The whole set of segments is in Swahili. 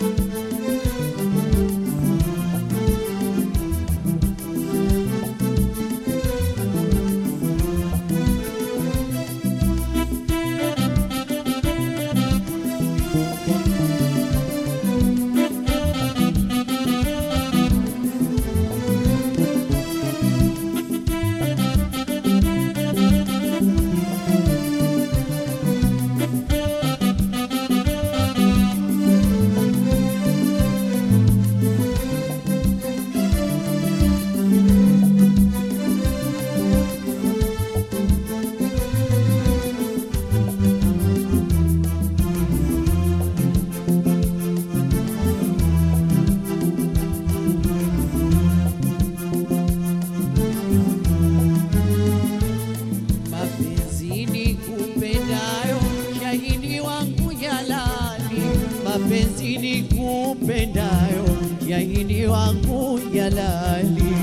mapenzi ni kupendayo, shahidi wangu jalali. Mapenzi ni kupendayo, shahidi wangu jalali.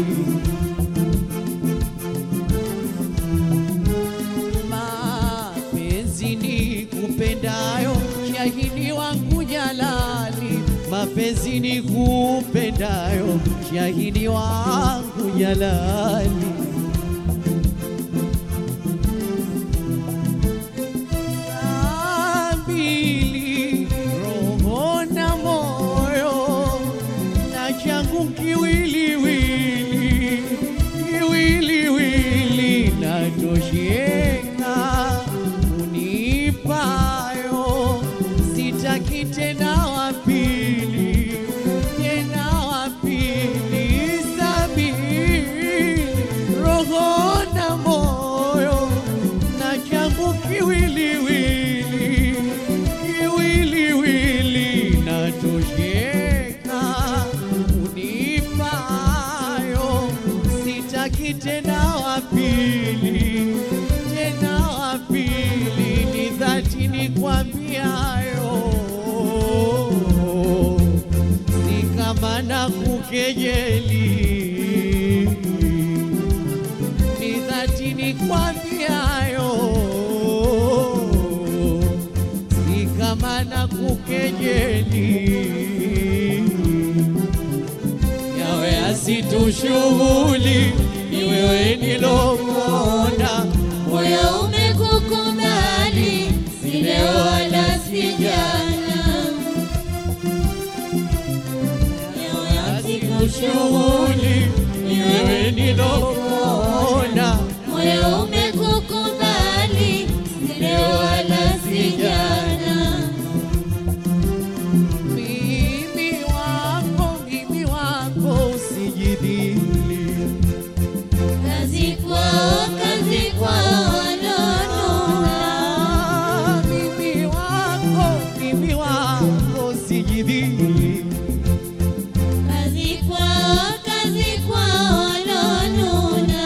Mapenzi ni kupendayo, shahidi wangu jalali. Mapenzi ni kupendayo, shahidi wangu jalali. mbili roho na moyo na changu kiwiliwili kiwiliwili natosheka unipayo sitaki tena wapili tena wapili sabini roho na moyo na changu kiwiliwili kiwiliwili natosheka unipayo sitaki tena wapili tena wapili ni dhati nikwambiayo si kama na kukejeli ni dhati nikwambiayo si kama na kukejeli yawe asitushughuli ni wewe nilokonda moyo umekukubali, si leo wala si jana. Leo asikushughuli ni wewe nilokonda moyo umekukubali, si leo wala si jana. mimi wako mimi wako usijidhili Kazi kwao, kazi kwao walonuna. Ah, mimi wako mimi wako usijidhili Kazi kwao, kazi kwao walonuna.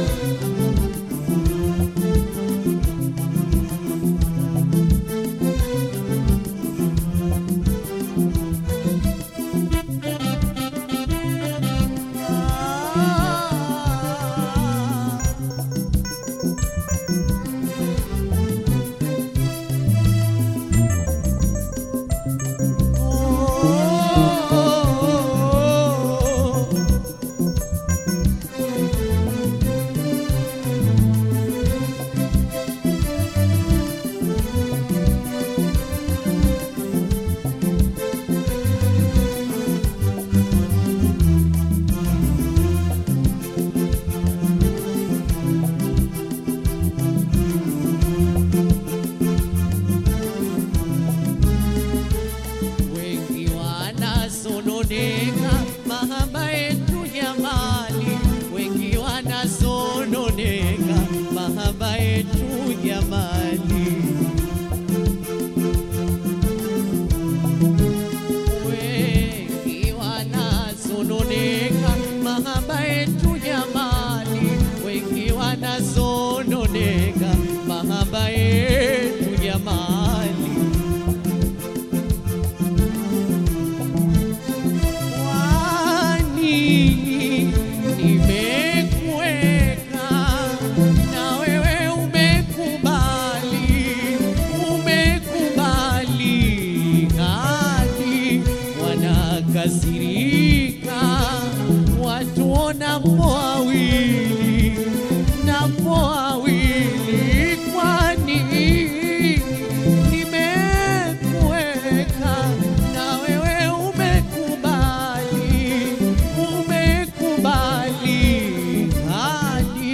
wengi wanasononeka mahaba yetu jamani, wengi wanasononeka mahaba yetu jamani. Wengi wanasononeka mahaba yetu jamani, wengi wanasononeka mahaba yetu jamani. wanakasirika watu ona mpo wawili na mpo wawili, kwani nimekuweka na wewe umekubali, umekubali hadi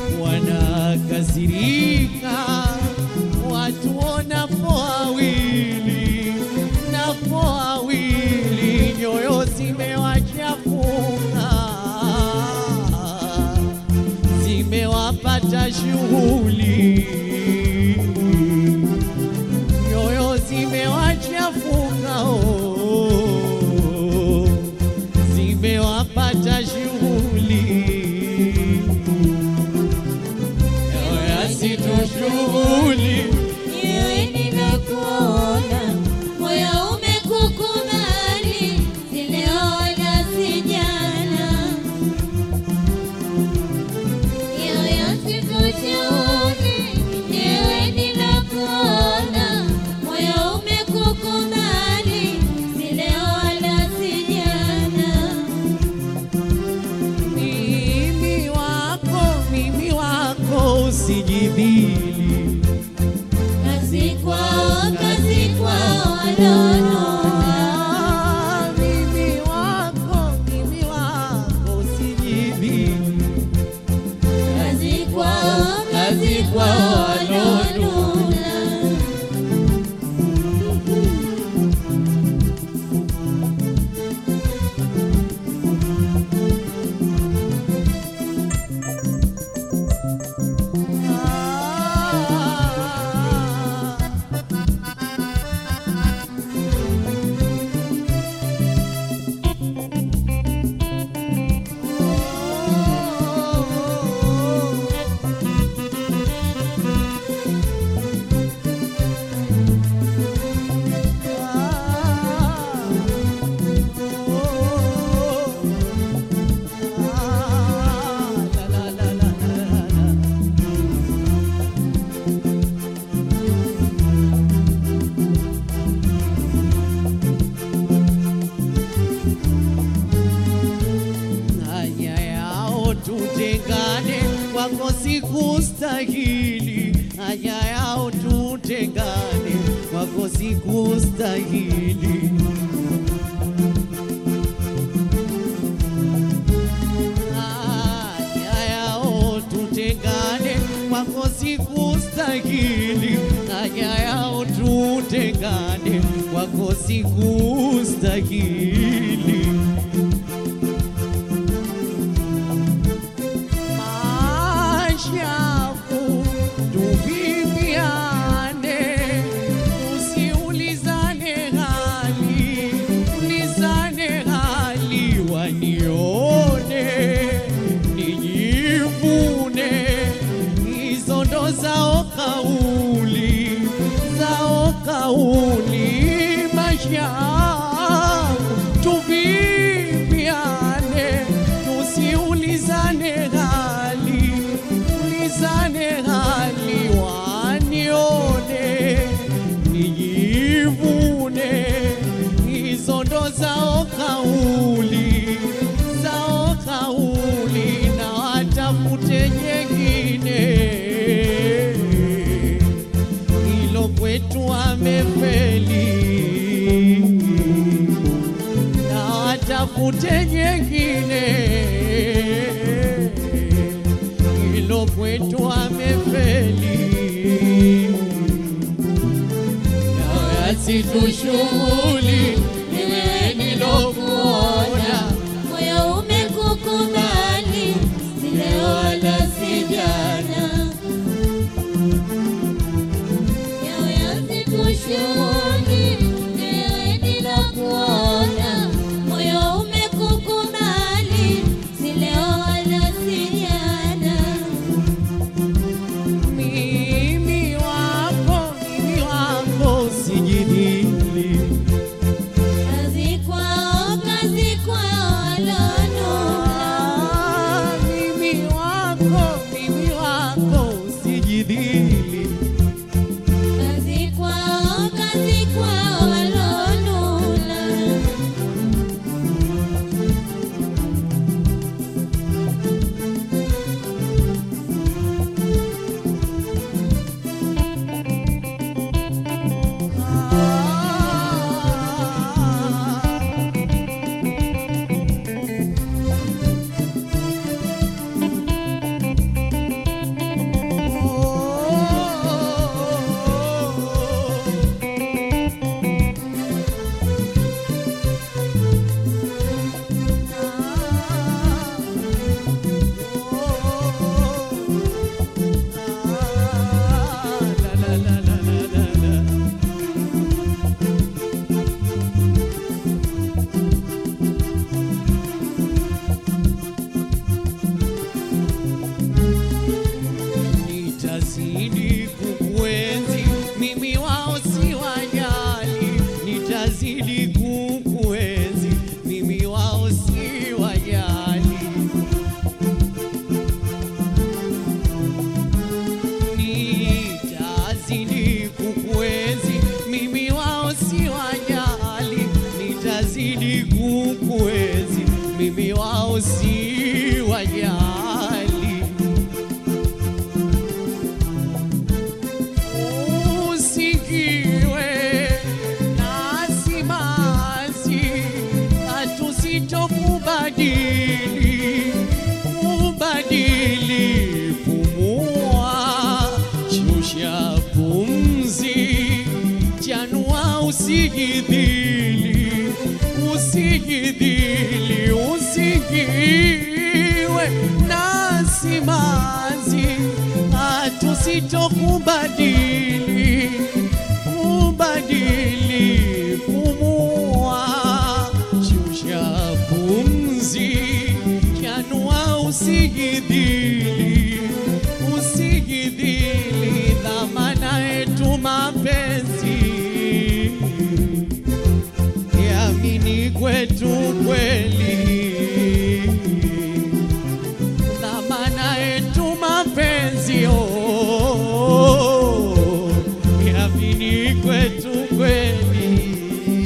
wanakasirika watu ona mpo wawili na mpo wawili, nyoyo zimewachafuka zimewapata shughuli, nyoyo zimewachafuka oh, zimewapata shughuli, yasitoshughuli Niwe nimekuona, moyo umekukubali, si leo wala si jana. Yoyo sikushauri, niwe nimekuona, moyo umekukubali, si leo wala si jana. mimi wako, mimi wako usijibili Kazi kwao, kazi kwao wanono Ah, mimi wako, mimi wako usijibili Kazi kwao, kazi kwao wanaonuna. Ah, haya yao tutengane, kwako sikustahili. Haya yao tutengane, kwako sikustahili. Haya yao tutengane, kwako sikustahili. Haya yao tutengane, kwako sikustahili. Mashafu tuviviane, usiulizane hali, ulizane hali, wanione nijivune, hizo ndo zao kauli, zao kauli, mashafu tuviviane, tusiulizane hali, ulizane hali, wanione nijivune, hizo ndo zao kauli, zao kauli, na watafute nyengine hilo kwetu amefeli, na watafute nyengine, hilo kwetu amefeli, na yasitushughuli niwe nilokuona Moyo umekukubali, si leo wala si jana. Yawe sikushuhudi, niwe nilokuona. Moyo umekukubali, si leo wala si jana. mimi wako, mimi wako sijidili wazidi kukuezi, mimi wao si wajali. Usikiwe na simanzi, hatusitokubadili kubadili, pumua, shusha pumzi, chanua, usijidhili, usijidhili, usikiwe na simanzi, hatusitokubadili kubadili, pumua, shusha pumzi, chanua, usijidhili, usijidhili, dhamana yetu mapenzi, yamini kwetu kweli, dhamana yetu mapenzi, oh, yamini kwetu kweli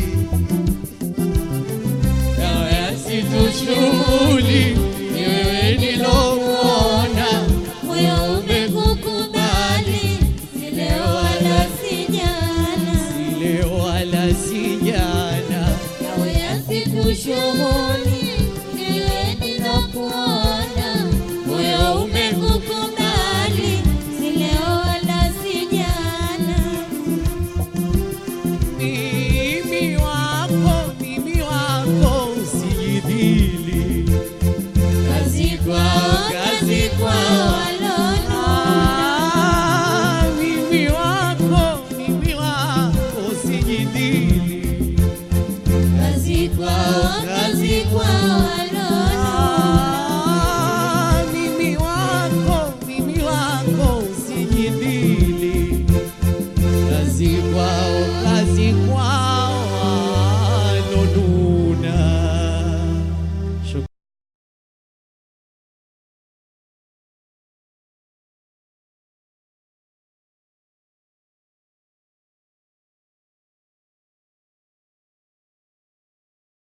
Dawa yasitushughuli, ni wewe nilokuona, moyo umekukubali, si leo wala si jana. si leo wala si jana. Yawe yasikushughuli